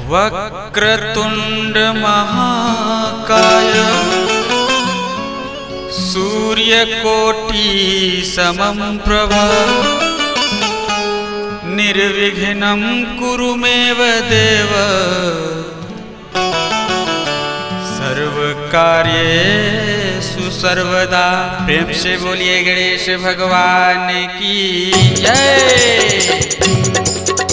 वक्रतुण्डमहाकाय सूर्यकोटिसमं प्रभ निर्विघ्नं कुरु मेव देव सर्वकार्येषु सर्वदा प्रेम से बोलिए गणेश भगवान की जय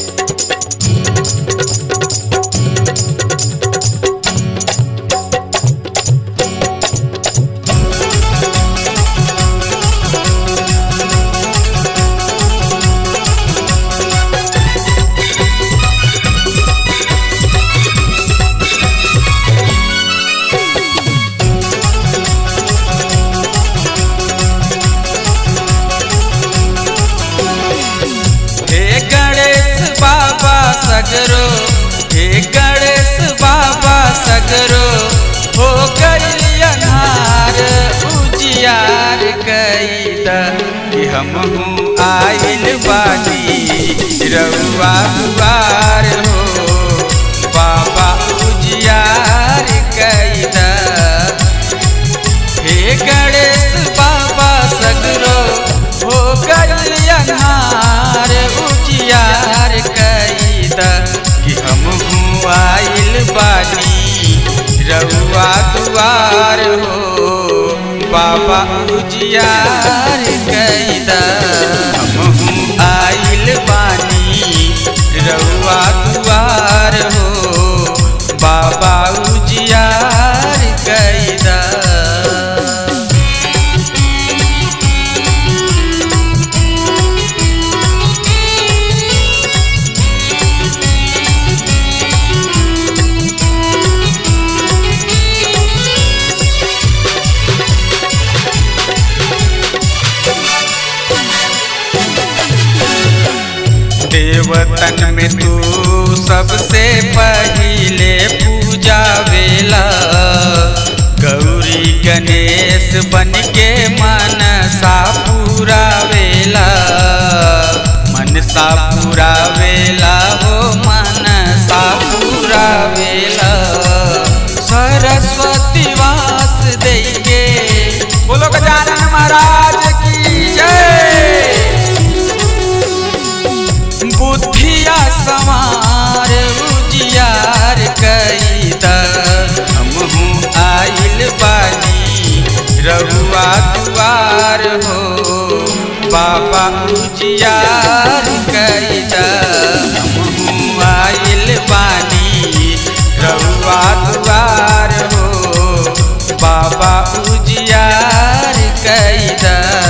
हे गणेश बाबा सगरो हे गणेश बाबा सगरो हो गई अनार उजियार कैद कि हम हूँ आइल बानी रउआ दुआर हो बाबा उजियार कैद हे गणेश बाबा सगरो हो गई अनार उजियार कैद कि हम हूँ आइल बानी रउआ दुआर हो बाबा उजियार कैद हम हूँ आइल बानी रउआ दुआर हो बाबा उजियार कैदा देवतन में तू सबसे पहिले पूजा वेला गौरी गणेश बन के मन सा पूरा वेला मन सा पूरा वेला हो मन सा पूरा वेला सरस्वती वास देंगे बोलो गजानन महाराज की जय बुद्धिया सवार उजियार कैद हम हूँ आइल बानी रहुआ दुआर हो बाबा उजियार कैद हम हूँ आइल बानी रहुआ दुआर हो बाबा उजियार कैद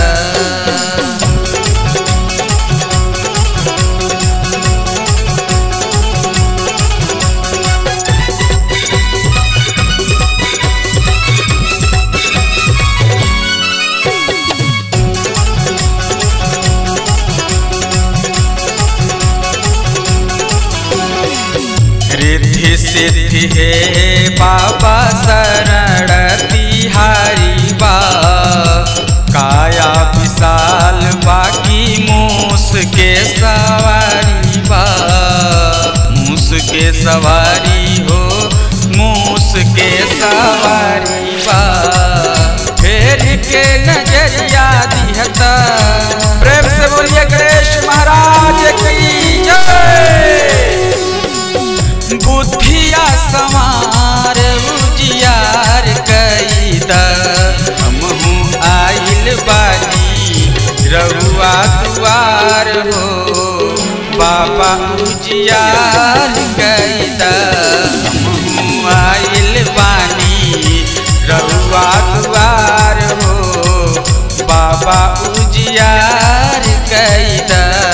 रिद्धि सिद्धि हे बाबा शरण तिहारी बा काया विशाल बाकी मूस के सवारी बा मूस के सवारी हो मूस के सवारी बा फेर के नजरिया दिहता प्रेम से बोलिए गणेश महाराज की जय बुद्धिया सवार उजियार कैद हम हूँ आइल बानी रहुआ दुआर हो बाबा उजियार कैद हम हूँ आइल बानी रहुआ दुआर हो बाबा उजियार कैद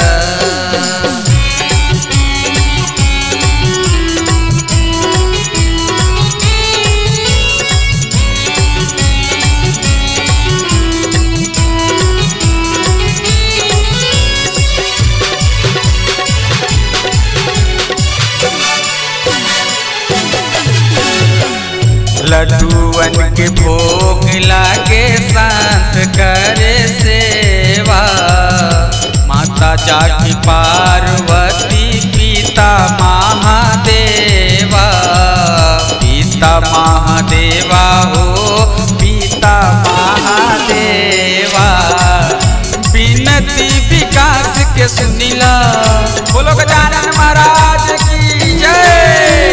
लड्डूअन के भोग लागे शांत करे सेवा माता जाकी पार्वती पिता महादेवा सुनिला बोलो गजानन महाराज की जय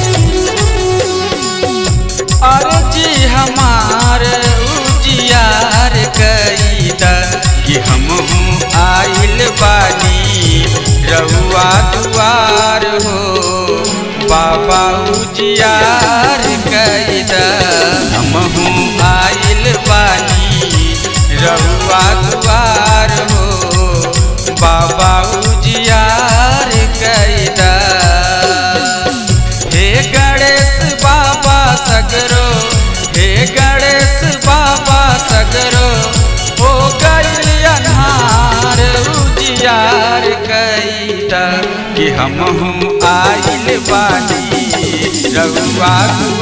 अर्जी हमार उजियार कैदा कि हम आइल बानी रउआ दुआर हो बाबा उजियार कैदा हम आइल बानी रउआ दुआर हो बाबा उजियार कैदा हे गणेश बाबा सगरो हे गणेश बाबा सगरो हो गइल अन्हार उजियार कैदा कि हम आइल बानी रउआ दुआ